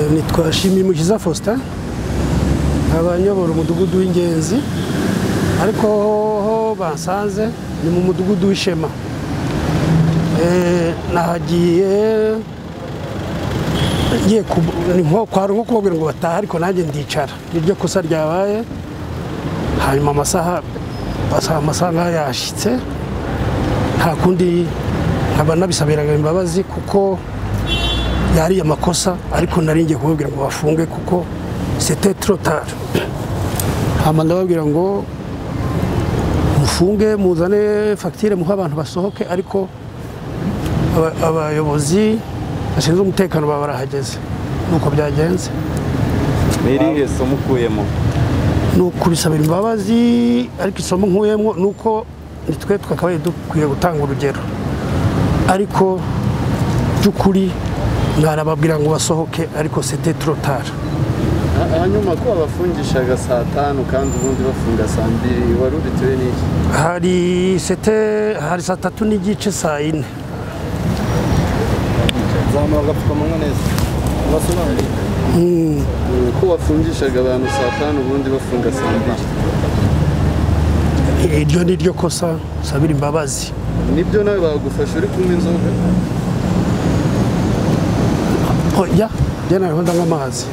ntitwashimiye umukiza faustin abanyobora umudugudu w'ingenzi ariko ho basanze ni mu mudugudu w'ishema Eh, nahagiye ngiye ku- ni nko- kwari nko kubabwira ngo bataha ariko nanjye ndicara niryo kosa ryabaye hanyuma amasaha amasaha amasaha nk'ayo yashyitse nta kundi nkaba nabisabiraga imbabazi kuko yari amakosa ariko nari ngiye kubabwira ngo bafunge kuko sete trotari hama ndababwira ngo mufunge muzane fagitire muhe abantu basohoke ariko aba- abayobozi bashinzwe umutekano baba barahageze nuko byagenze ni irihe somo ukuyemo ni ukubisabira imbabazi ariko isomo nkuyemo ni uko nitwe twakabaye dukwiye gutanga urugero ariko by'ukuri mwarababwira ngo basohoke ariko sete trotari Ha- hanyuma ko babafungishaga saa tanu kandi ubundi bafunga saa mbiri wari ubitewe n'iki hari sete hari saa tatu n'igice saa yine zamura agapfukamunwa neza ko bafungishaga abantu saa tanu ubundi bafunga saa mbiri iryo ni ryo kosa sabira imbabazi nibyo nawe bagufasha uri kunywa inzoga oya njye nariho ndanywa amazi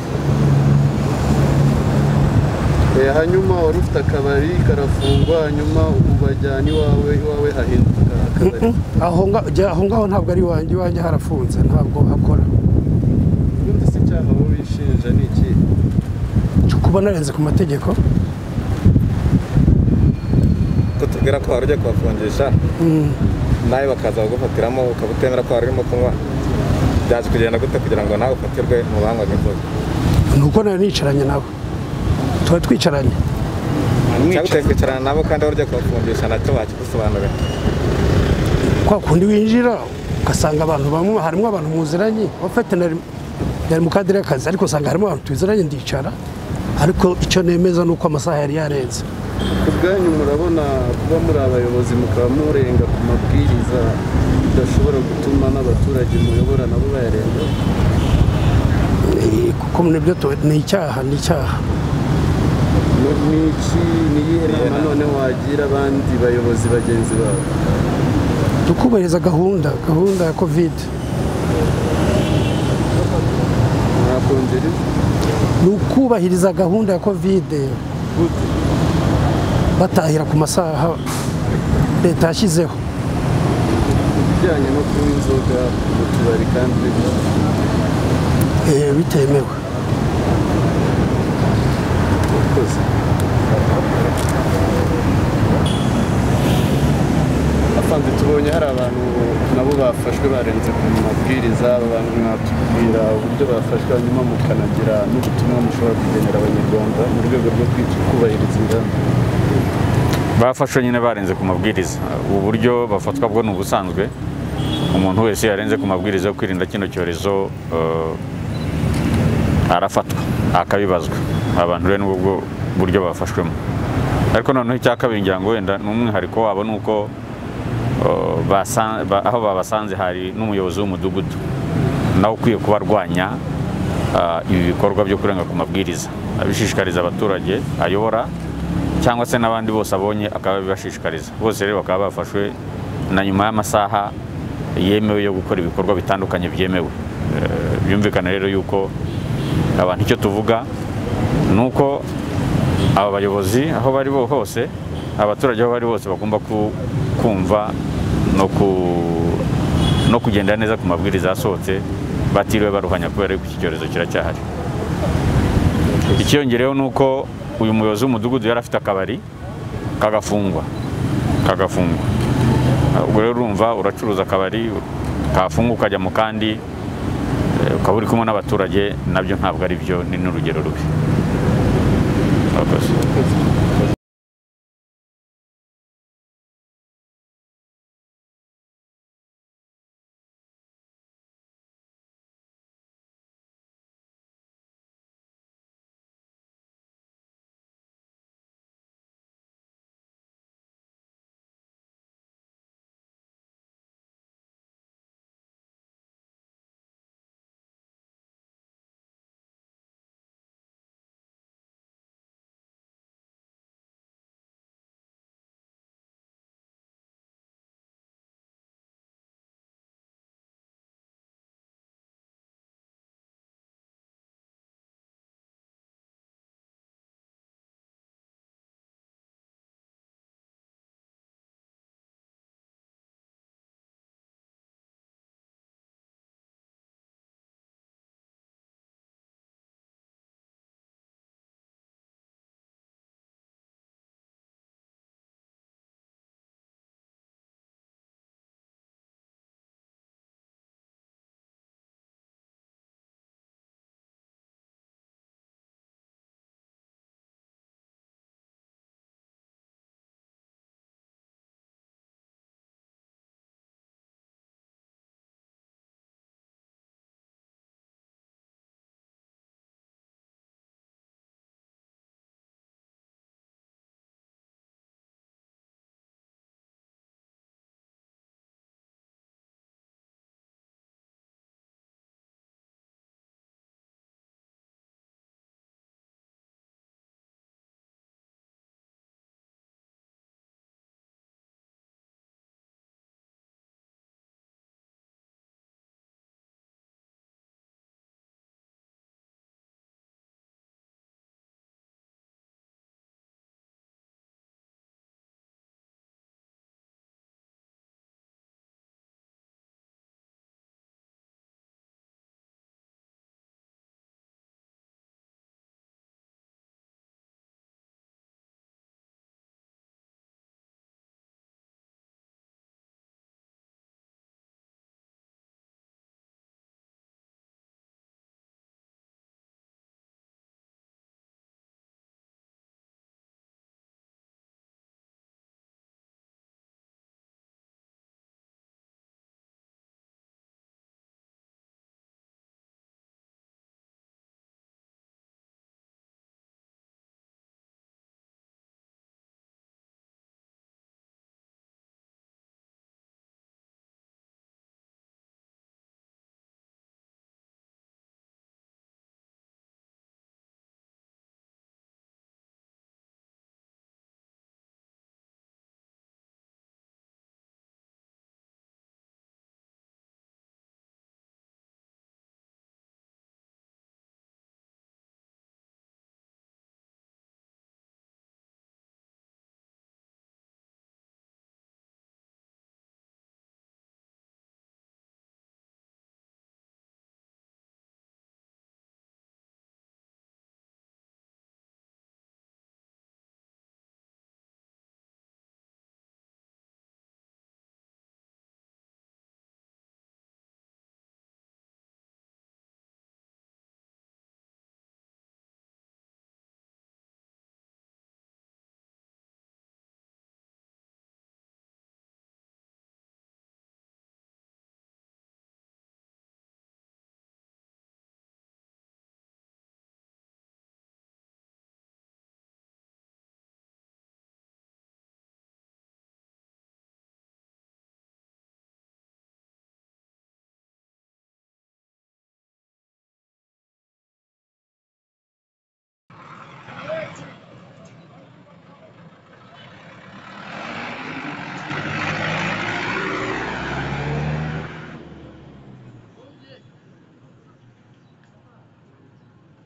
Eh, hanyuma wari ufite akabari karafungwa hanyuma ubajyana iwawe iwawe hahinduka akabari aho nga- jya- aho ngaho ntabwo ari iwanjye iwanjye harafunze ntabwo hakora ubundi se icyaha wowe wishinja ni iki cyo kuba narenze ku mategeko kutubwira ko wari ugiye kubafungisha nawe bakaza kugufatiramo ukaba utemera ko wari urimo kunywa byaje kugenda gute kugira ngo nawe ufatirwe mu banywaga inzoga ni uko nari nicaranye nawe tuba twicaranye cyangwa utari kwicarana nabo kandi wari ugiye kubafungisha nacyo wakigusobanurira kwa kundi winjira ugasanga abantu bamwe harimo abantu muziranye bafite yari mu kadire y'akazi ariko usanga harimo abantu tuziranye ndicara ariko icyo nemeza ni uko amasaha yari yarenze ku bwanyu murabona kuba muri abayobozi mukaba murenga ku mabwiriza bidashobora gutuma n'abaturage muyobora nabo bayarenga Eh, kuko nibyo tu- ni icyaha ni icyaha Ni- ni iki ni iyihe nama none wagira abandi bayobozi bagenzi babo tukubahiriza gahunda gahunda ya kovide mwakongera iki? ni ukubahiriza gahunda ya kovide batahira ku masaha leta yashyizeho ibijyanye no kunywa inzoga mu tubari kandi bitemewe. eh, bitemewe Murakoze. afande tubonye hari abantu nabo bafashwe barenze ku mabwiriza aba bantu mwatubwira uburyo bafashwe hanyuma mukanagira n'ubutumwa mushobora kugenera abanyarwanda mu rwego rwo kwica- kubahiriza ingamba bafashwe nyine barenze ku mabwiriza ubu buryo bafatwa bwo ni ubusanzwe umuntu wese yarenze ku mabwiriza yo kwirinda kino cyorezo eh, arafatwa akabibazwa abantu rero ni ubwo buryo bafashwemo ariko noneho icya kabiri ngira ngo wenda n'umwihariko wabo ni uko eh, basa- ba- aho babasanze hari n'umuyobozi w'umudugudu nawe ukwiye kubarwanya ah, ibi bikorwa byo kurenga ku mabwiriza abishishikariza abaturage ayobora cyangwa se n'abandi bose abonye akaba abibashishikariza bose rero bakaba bafashwe na nyuma y'amasaha yemewe yo gukora ibikorwa bitandukanye byemewe Eh, byumvikana rero yuko abantu icyo tuvuga ni uko aba bayobozi aho bari bo hose abaturage aho bari bose bagomba ku- kumva no ku- no kugenda neza ku mabwiriza yasohotse batiriwe baruhanya kubera yuko iki cyorezo kiracyahari ikiyongereyeho ni uko uyu muyobozi w'umudugudu yari afite akabari kagafungwa kagafungwa ubwo rero urumva uracuruza akabari kafunga ukajya mu kandi eh, ukaba uri kumwe n'abaturage nabyo ntabwo ari byo ni n'urugero rubi murakoze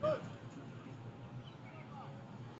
cyane